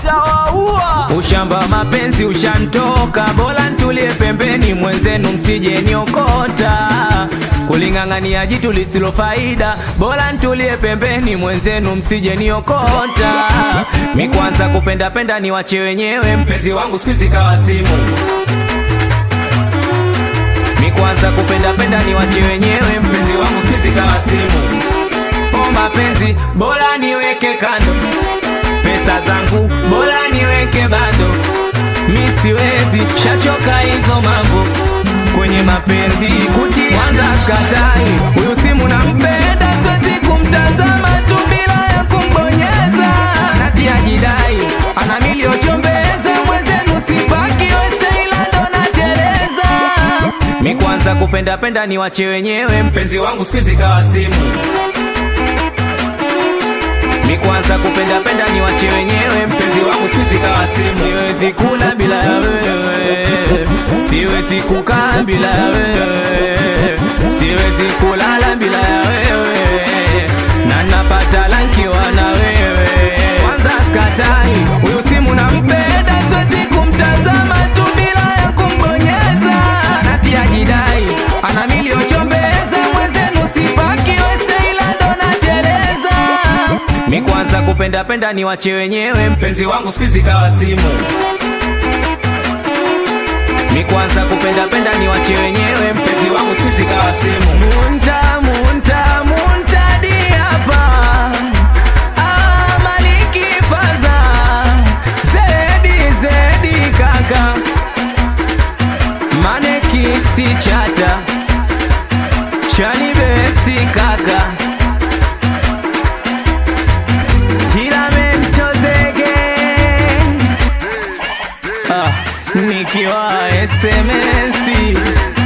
ntawaua. Ushamba mapenzi ushantoka, bora ntulie pembeni, mwenzenu msije niokota. Kuling'ang'ania jitu lisilo faida, bora ntulie pembeni, mwenzenu msije niokota. Mi kwanza kupenda penda ni wache wenyewe, mpenzi wangu siku hizi kawa simu. Mi kwanza kupenda penda ni wache wenyewe, mpenzi wangu siku hizi kawa simu. O mapenzi bora niweke kando pesa zangu bora niweke bado, mi siwezi shachoka hizo mambo kwenye mapenzi kuti kwanza skatai huyu simu nampenda, siwezi kumtazama tu bila ya kumbonyeza, natia jidai ana miliochombeza mwenzenu sipaki wese ila ndo nateleza. Mi kwanza kupenda penda ni wache wenyewe, mpenzi wangu siku hizi kawa simu Mi kwanza kupenda penda ni wache wenyewe, mpenzi wangu siwezi kawa simu. Siwezi kula bila ya wewe, siwezi kukaa bila ya wewe, siwezi kulala bila ya wewe, na napata lankiwa na wewe. Kwanza skatai huyu simu nampenda, siwezi kumtazama tu bila ya kumbonyeza, natia jidai ana miliochombeza mwenzenu sipaki wese ila ndo nateleza Mi kwanza kupenda penda ni wache wenyewe, mpenzi wangu siku hizi kawa simu. Mi kwanza kupenda penda ni wache wenyewe, mpenzi wangu siku hizi kawa simu. Munta munta munta di hapa Ah, Maliki Faza Zedi Zedi kaka Mane Kiksi chata Chani besti kaka Tiramento zege ah, nikiwa SMS